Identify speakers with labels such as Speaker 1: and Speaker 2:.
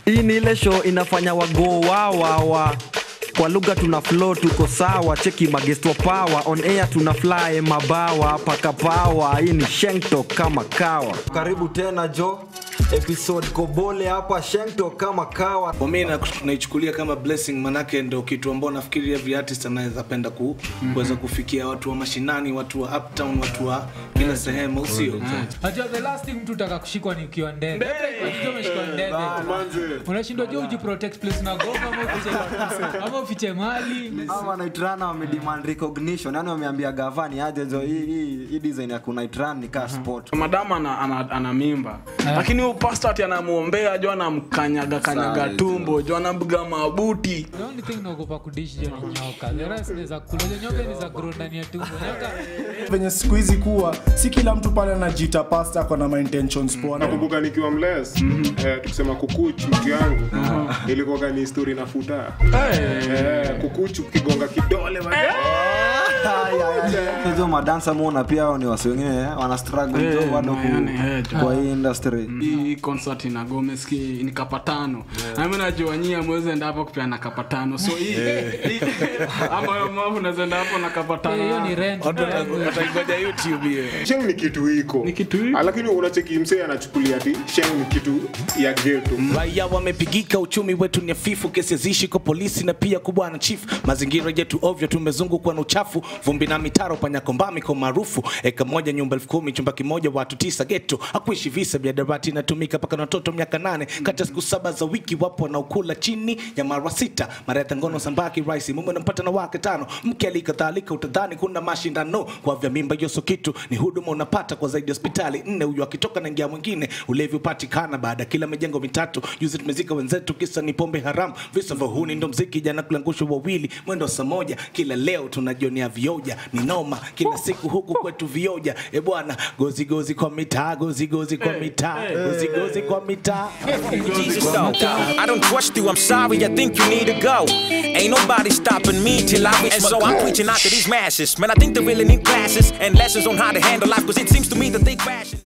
Speaker 1: hii ni ile show inafanya wago wawawa kwa lugha tuna flow tuko sawa cheki magesto power on air tuna fly mabawa paka power hii ni shengto kama kawa karibu tena jo episode kobole hapa shengto kama kawa
Speaker 2: kwa mi na- naichukulia kama blessing manake ndo kitu ambao nafikiri every artist anaweza penda ku, kuweza kufikia watu wa mashinani watu wa uptown watu wa kila sehemu au sio
Speaker 3: Najua the last thing mtu utaka kushikwa ni ukiwa ndege. Unajua umeshikwa ndege. Unashindwa je ujiprotect place unagopa ama ufiche ama ufiche mali.
Speaker 1: ama naitrana wamedemand recognition yani wameambia gavani aje jo hii hii hii design ya kunaitran ni kaa sport
Speaker 4: madamu ana, ana, ana mimba lakini huyu pastor ati anamwombea jo anamkanyaga kanyaga
Speaker 1: Sana,
Speaker 4: tumbo jo anampiga mabuti
Speaker 3: The only thing naogopa kudish jo ni nyoka. The rest ni za kula. Jo nyoka ni za grow ndani ya tumbo. Nyoka
Speaker 5: venye siku hizi kuwa si kila mtu pale anajiita pasta ako na maintentions poa na
Speaker 6: nakumbuka nikiwa mles eh, tukisema kukuchu mtu yangu ilikuwaga ni histori nafuta eh, kukuchu kigonga kidole man.
Speaker 1: hizo madansa muona pia hao ni wasi wengine eh, wana struggle
Speaker 4: Eh,
Speaker 1: jo bado ku-
Speaker 4: yani, eh, jo.
Speaker 1: kwa hii industry
Speaker 4: hii concert ina gomeski ni kapatano nami najua nyie amwezi enda hapo kupeana kapatano so hii hii- ama yo mavu nawezaenda hapo na kapatano
Speaker 3: hiyo ni rent.
Speaker 2: wataigoja youtube hiyo
Speaker 6: sheng ni kitu iko
Speaker 4: Ni kitu iko.
Speaker 6: Ah, lakini unacheki msee anachukulia ti sheng ni kitu ya geto
Speaker 2: raia wamepigika uchumi wetu ni hafifu kesi zishi kwa polisi na pia kwa bwana chief mazingira yetu ovyo tumezungukwa na uchafu vumbi na mitaro panyakombami kwa maarufu eka moja nyumba elfu kumi chumba kimoja watu tisa geto akuishi visa vya darati inatumika mpaka na watoto miaka nane kati ya siku saba za wiki wapo wanaokula chini ya mara sita mara ya tangono sambaki raisi mume nampata na wake tano mke alikadhalika utadhani kuna mashindano kwa vya mimba hiyo so kitu ni huduma unapata kwa zaidi ya hospitali nne huyo akitoka na ingia mwingine ulevi upatikana baada ya kila mijengo mitatu juzi tumezika wenzetu kisa ni pombe haramu visa vya huni ndo mziki jana kulangushwa wawili mwendo wa saa moja kila leo tunajionea vioja ni noma kila siku huku kwetu vioja e bwana gozi gozi kwa mitaa gozi gozi kwa mitaa gozi gozi kwa mitaa
Speaker 7: Jesus though. I don't trust you, I'm sorry, I think you need to go. Ain't nobody stopping me till I reach And so I'm preaching out to these masses. Man, I think they really need classes and lessons on how to handle life, cause it seems to me that they crashing.